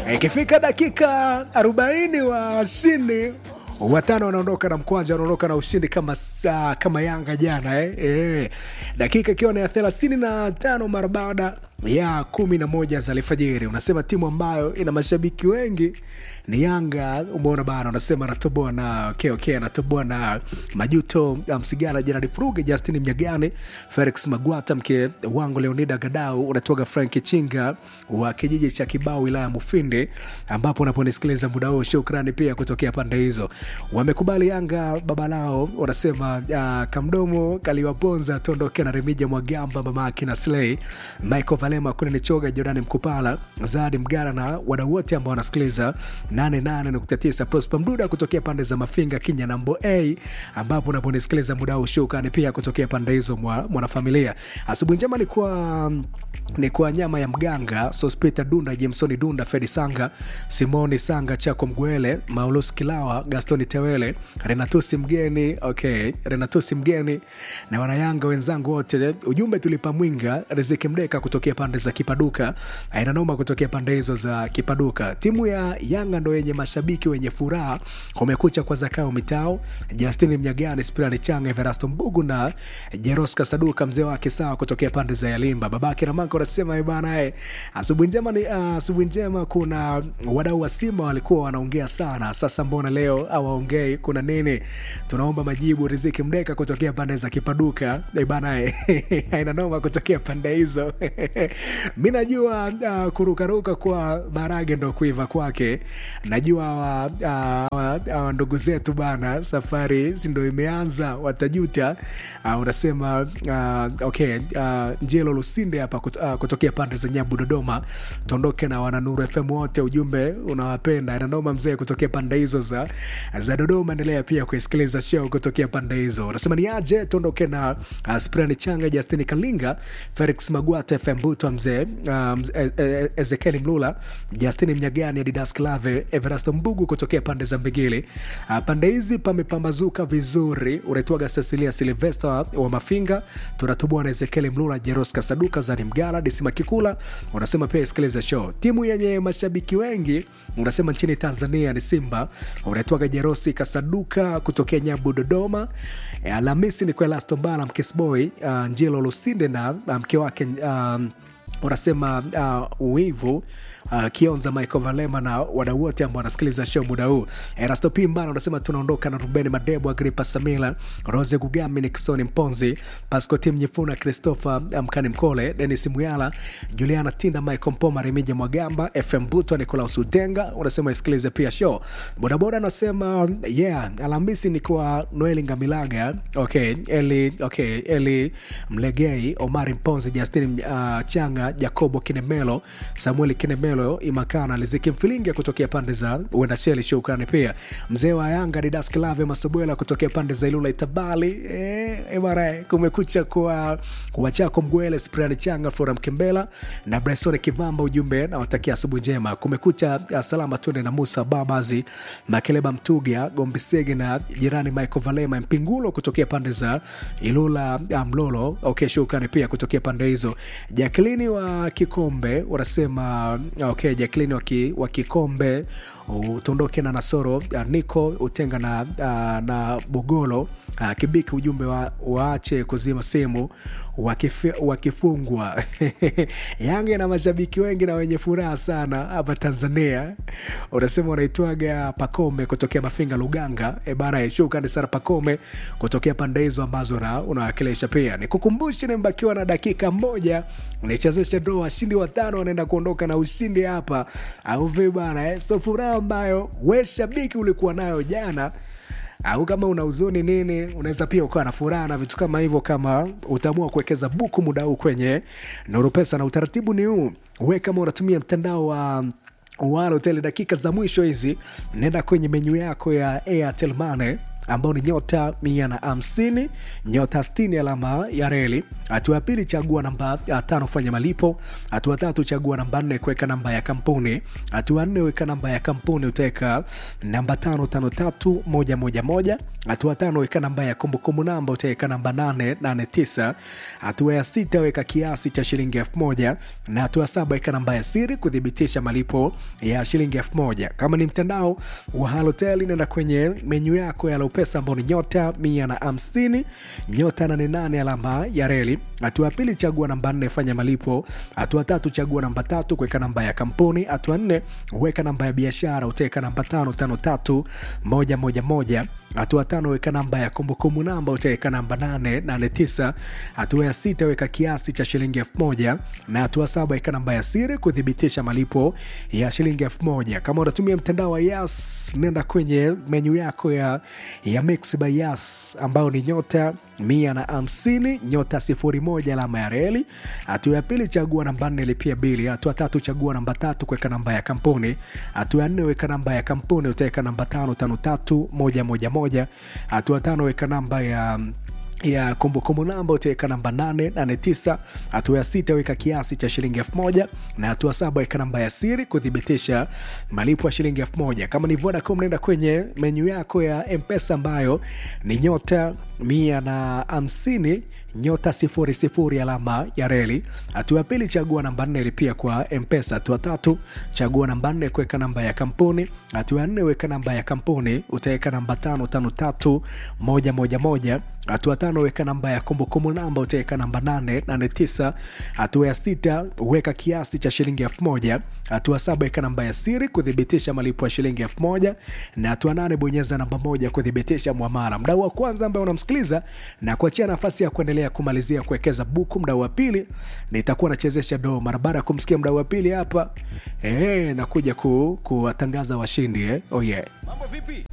Ikifika dakika 40 washindi watano wanaondoka na mkwanja, wanaondoka na ushindi kama saa, kama Yanga jana eh? Eh. Dakika ikiwa ni ya thelathini na tano mara baada ya kumi na moja za alfajiri. Unasema timu ambayo ina mashabiki wengi ni Yanga, umeona bana, unasema anatoboa na okay, okay, anatoboa na Majuto Msigala, Jeradi Furuge, Justin Mnyagani, Felix Magwata, mke wangu Leonida Gadau, unatoka Frank Chinga wa kijiji cha Kibao, wilaya ya Mufindi, ambapo unaponisikiliza muda huu. Shukrani pia kutokea pande hizo, wamekubali Yanga baba lao, wanasema uh, kamdomo kaliwaponza, tuondoke na Remija Mwagamba, mamake na Slay Michael Valema, Kuneni Choga, Jordani Mkupala, Zadi Mgara na wadau wote ambao wanasikiliza 88.9 Prosper Mduda kutokea pande za Mafinga, Kinya na Mbo A, ambapo unaponisikiliza muda huu. Shukrani pia kutokea pande hizo mwa mwanafamilia. Asubuhi njema ni kwa ni kwa nyama ya mganga Sospita Dunda, Jamesoni Dunda, Fedi Sanga, Simoni Sanga, Chako Mgwele, Maulus Kilawa, Gastoni Tewele, Renatusi Mgeni, okay, Renatusi Mgeni na wanayanga wenzangu wote. Ujumbe tulipa mwinga Riziki Mdeka kutokea pande za Kipaduka, aina noma kutokea pande hizo za Kipaduka. Timu ya Yanga ndo yenye mashabiki wenye furaha, kumekucha kwa Zakao Mitao, Justini Mnyagani, Spirani Changa, Everasto Mbugu na Jeroska Saduka, mzee wake sawa kutokea pande za Yalimba. Babake na mako anasema bana, eh, asubuhi njema ni uh, asubuhi njema. Kuna wadau wa Simba walikuwa wanaongea sana, sasa mbona leo hawaongei? Kuna nini? Tunaomba majibu. Riziki Mdeka kutokea pande za Kipaduka eh, bana, eh, aina noma kutokea pande hizo mi najua uh, kurukaruka kwa marage ndo kuiva kwake. Najua uh, uh, ndugu zetu bana, safari si ndo imeanza, watajuta. Uh, unasema uh, okay, uh, Njelo Lusinde hapa kut, uh, kutokea pande za Nyabu Dodoma, tuondoke na wananuru FM wote, ujumbe unawapenda nanoma mzee kutokea pande hizo za, za Dodoma. Endelea pia kuisikiliza show kutokea pande hizo. Unasema ni aje, tuondoke na uh, Sprani Changa, Justini Kalinga, Felix Magwata, FM Butwa mzee um, Ezekieli Mlula, Justini Mnyagani, Adidas Klave, Everasto Mbugu kutokea pande za Mbigili. Uh, pande hizi pamepambazuka vizuri. Unaitwaga Cecilia Silvesta wa Mafinga, tunatubua na Ezekieli Mlula, Jeroska Saduka, Zani Mgala, Disima Kikula. Unasema pia isikiliza show. Timu yenye mashabiki wengi unasema nchini Tanzania ni Simba. Unaitwaga Jerosi Kasaduka kutokea Nyabu Dodoma. E, Alhamisi ni kwa Elasto Mbala Mkisboy, uh, Njilo Lusinde na mke um, wake um, unasema uh, uivu uh, Kionza Michael Valema na wadau wote ambao wanasikiliza show muda huu. Erasto Pimbana unasema tunaondoka na Ruben Madebo, Agripa Samila, Rose Gugami, Nixon Mponzi, Pasco Tim Nyifuna, Christopher Mkani Mkole, Denis Muyala, Juliana Tinda, Michael Mpoma, Remija Mwagamba, FM Buto, Nicolaus Utenga unasema isikilize pia show. Bodaboda anasema yeah, Alhamisi ni kwa Noeli Ngamilaga, okay, Eli, okay, Eli Mlegei, Omari Mponzi, Justin uh, Changa, Jacobo Kinemelo, Samueli Kinemelo, Imakana Liziki Mfilinga kutokea pande za Uendasheli. Shukrani pia mzee wa Yanga Didas Klave Masubwela kutokea pande za Ilula Itabali. E, mara kumekucha kwa kwa chako Mgwele Sprani Changa Flora Mkembela na Bryson Kivamba, ujumbe nawatakia asubuhi njema. Kumekucha salama, twende na Musa Babazi Makeleba Mtuga Gombisege na jirani Michael Valema Mpingulo kutokea pande za Ilula Mlolo. Okay, shukrani pia kutokea pande hizo. Jacqueline wa Kikombe wanasema okay, Jacqueline wa, ki, wa Kikombe utondoke na Nasoro Niko Utenga na, uh, na Bogolo uh, Kibiki, ujumbe wa, waache kuzima simu wakifungwa. Yanga na mashabiki wengi na wenye furaha sana hapa Tanzania. Unasema unaitwaga Pakome kutokea Mafinga Luganga. E bana, shukrani sana Pakome kutokea pande hizo ambazo unawakilisha. Pia nikukumbushe, nimebakiwa na dakika moja nichezeshe ndo washindi watano wanaenda kuondoka na ushindi hapa, au vipi bana eh? So furaha ambayo we shabiki ulikuwa nayo jana au kama una huzuni nini, unaweza pia ukawa na furaha na vitu kama hivyo, kama utaamua kuwekeza buku muda huu kwenye Nuru Pesa. Na utaratibu ni huu, we kama unatumia mtandao wa Halotel, dakika za mwisho hizi, nenda kwenye menyu yako ya Airtel Money ambao ni nyota mia na hamsini nyota sitini alama ya reli. Hatua ya pili chagua namba tano fanya malipo. Hatua tatu chagua namba nne kuweka namba ya kampuni. Hatua nne weka namba ya kampuni utaweka namba tano tano tatu moja moja moja hatua tano weka namba ya kumbukumbu namba utaweka namba 889 hatua ya sita weka kiasi cha shilingi elfu moja na hatua saba weka namba ya siri kuthibitisha malipo ya shilingi elfu moja kama ni mtandao wa halotel nenda kwenye menyu yako ya laupesa ambao ni nyota mia na hamsini nyota 88 alama ya reli hatua ya pili chagua namba nne fanya malipo hatua tatu chagua namba tatu kuweka namba ya kampuni hatua nne weka namba ya biashara utaweka namba tano tano tatu moja moja moja hatua tano weka namba ya kumbukumbu namba utaweka namba 889 hatua ya sita weka kiasi cha shilingi elfu moja na hatua saba weka namba ya siri kuthibitisha malipo ya shilingi elfu moja kama unatumia mtandao wa yas nenda kwenye menyu yako ya, ya mix by yas ambao ni nyota mia na hamsini nyota sifuri moja alama ya reli hatua ya pili chagua namba nne lipia bili hatua tatu chagua namba tatu kuweka namba ya kampuni hatua ya nne weka namba ya kampuni utaweka namba tano tano tatu moja moja moja hatua tano weka namba ya ya kumbukumbu namba utaweka namba 889 hatua ya sita weka kiasi cha shilingi elfu moja na hatua saba weka namba ya siri kuthibitisha malipo ya shilingi elfu moja kama ni vodacom naenda kwenye menyu yako ya mpesa ambayo ni nyota mia na hamsini nyota sifuri sifuri alama ya reli hatua ya pili chagua namba nne lipia kwa mpesa hatua tatu chagua namba nne kuweka namba ya kampuni hatua ya nne weka namba ya kampuni utaweka namba tano tano tatu moja moja moja hatua tano weka namba ya kumbukumbu namba utaweka namba 889 hatua ya sita weka kiasi cha shilingi elfu moja hatua saba weka namba ya siri kuthibitisha malipo ya shilingi elfu moja na hatua nane bonyeza namba moja kuthibitisha mwamara mdau wa kwanza ambaye unamsikiliza na kuachia nafasi ya kuendelea kumalizia kuwekeza buku mdau wa pili nitakuwa nachezesha doo mara baada ya kumsikia mdau wa pili hapa eh, nakuja ku, kuwatangaza washindi eh? oh yeah. mambo vipi